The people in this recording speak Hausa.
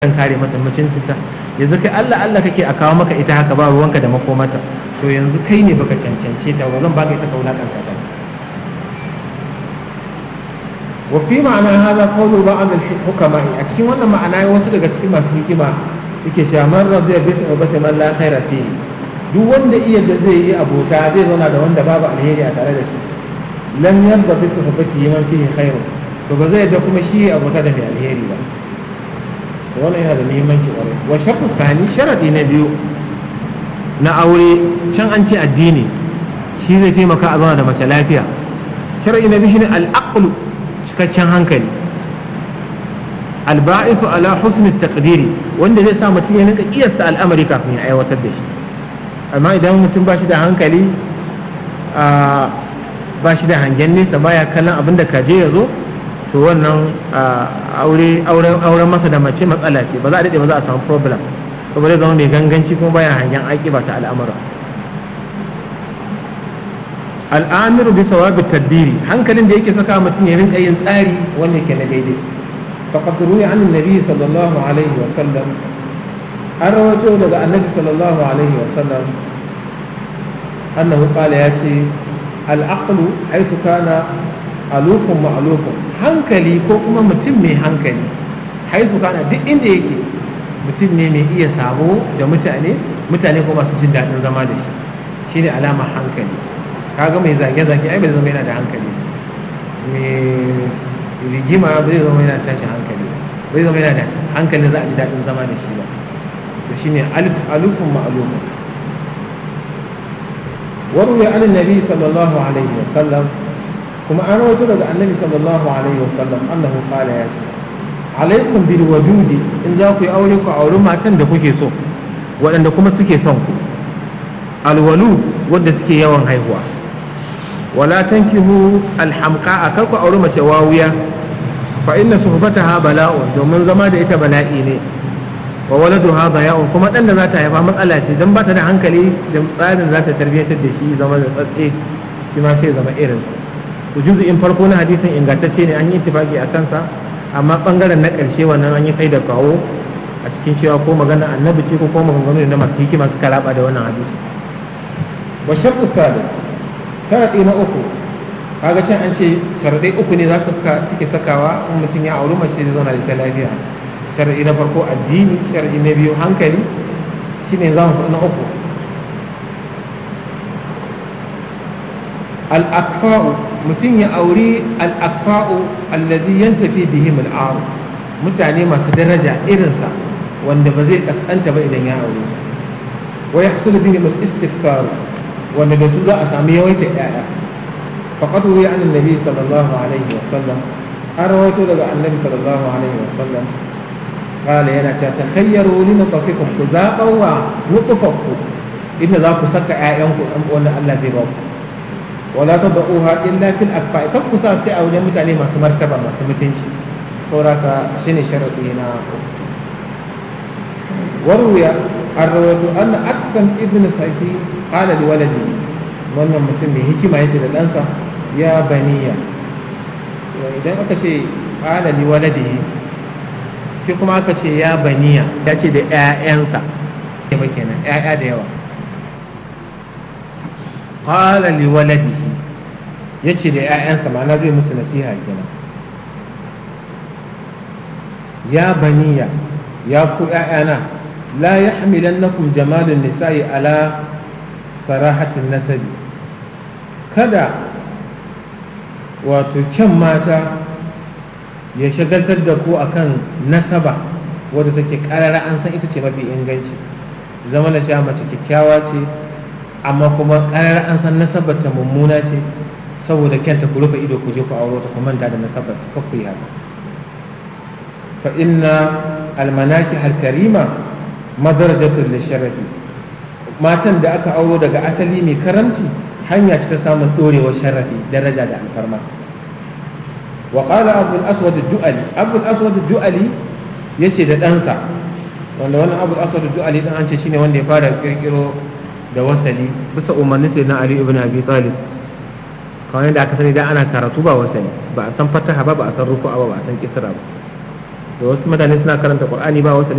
kan kare mata mutuncinta yanzu kai Allah Allah kake a kawo maka ita haka ba ruwanka da makomata to yanzu kai ne baka cancance ta ba zan baka ita ka wulakanta ta wa fi ma'ana hadha qawlu ba'd al-hukama a cikin wannan ma'ana wasu daga cikin masu hikima yake cewa man radiya bi sahbati man la khaira fi duk wanda iya da zai yi abota zai zauna da wanda babu alheri a tare da shi lam yarda bi sahbati man fihi khairu to ba zai da kuma shi abota da mai alheri ba wannan yana da muhimmanci kwarai wa shakku thani sharadi na biyu na aure can an ce addini shi zai taimaka a zauna da mace lafiya sharadi na biyu shine al-aqlu cikakken hankali alba'isu ala husnul taqdiri wanda zai sa mutum ya rinka kiyasta al'amari kafin ya aiwatar da shi amma idan mutum ba shi da hankali ba shi da hangen nesa baya kallon abin da kaje ya zo to wannan auren masa da mace matsala ce ba za a daɗe ba za a samu problem saboda zama mai ganganci kuma baya hangen aiki ba ta al'amura al'amiru bisa wabi tadbiri hankalin da yake saka mutum ya rinka yin tsari wanda ke na daidai faqad ruwiya an nabi sallallahu alaihi wa sallam an rawato daga annabi sallallahu alaihi wa sallam annahu qala ya ce al'aqlu haythu kana alufun ma'lufun hankali ko kuma mutum mai hankali haythu kana duk inda yake mutum ne mai iya sabo da mutane mutane kuma masu jin daɗin zama da shi shine alamar hankali kaga mai zage-zage ai bai zama yana da hankali mai rigima bai zama yana tashin hankali bai zama yana da hankali za a ji daɗin zama da shi ba to shine alufun ma'alufun warwe an nabi sallallahu alaihi wa sallam kuma an rawaito daga annabi sallallahu alaihi wa sallam annahu qala ya ce alaikum bil wadudi in za ku yi aure ku auri matan da kuke so waɗanda kuma suke son ku alwalu wadda suke yawan haihuwa wala tankihu alhamqa a karku auri mace wawiya fa inna suhbataha bala'un domin zama da ita bala'i ne wa waladuha baya'un kuma dan da za ta haifa matsala ce dan ba ta da hankali da tsarin za ta tarbiyyantar da shi zama da tsatse shi ma sai zama irin to juzu'in farko na hadisin ingantacce ne an yi ittifaki a kansa amma bangaren na ƙarshe wannan an yi kai da kawo a cikin cewa ko magana annabi ce ko ko maganganu na masu hikima suka raba da wannan hadisi wa shartu thalith sharaɗi na uku kaga can an ce sharaɗai uku ne za su suke sakawa in mutum ya auri mace zai zauna da ita lafiya sharaɗi na farko addini sharaɗi na biyu hankali shine za mu na uku al-akfa'u mutum ya auri al-akfa'u alladhi yantafi bihim al mutane masu daraja irinsa wanda ba zai kaskanta ba idan ya aure su wa yahsulu bihim al-istighfar wanda da su za a sami yawaita ƴaƴa faqad ruwi an annabi sallallahu alaihi wa sallam an rawaito daga annabi sallallahu alaihi wa sallam qala yana ta takhayyaru li nutafikum ku zabawa nutfaku inda za ku saka ƴaƴanku dan wanda Allah zai ba ku wala tad'uha illa fil akfa kan ku sa sai a wajen mutane masu martaba masu mutunci sauraka shine sharadi na warwiya an rawaito anna akfan ibn safi qala li waladi wannan mutum mai hikima yace da ɗansa ya baniya idan aka ce qala li waladi sai kuma aka ce ya baniya ya ce da ƴaƴansa ba kenan ƴaƴa da yawa qala li waladi yace da ƴaƴansa ma'ana zai musu nasiha kenan ya baniya ya ku ƴaƴana la yahmilannakum jamalun nisa'i ala sarahatin nasabi kada wato kyan mata ya shagaltar da ku akan nasaba wadda take karara an san ita ce mafi inganci zama na sha mace kyakkyawa ce amma kuma karara an san nasabar ta mummuna ce saboda kyanta ku rufe ido ku je ku auro ta ku manta da nasabar ta kakku yi haka fa inna almanaki alkarima madarajatun lisharafi matan da aka auro daga asali mai karamci hanya ce ta samun dorewar sharafi daraja da alfarma wa qala abu al-aswad ad-du'ali abu al-aswad ad-du'ali yace da ɗansa wanda wannan abu al-aswad ad-du'ali dan an ce shine wanda ya fara kirkiro da wasali bisa umarnin sai na ali ibn abi talib kawai da aka sani da ana karatu ba wasali ba a san fataha ba ba a san rufu'a ba ba a san kisra ba da wasu mutane suna karanta qur'ani ba wasali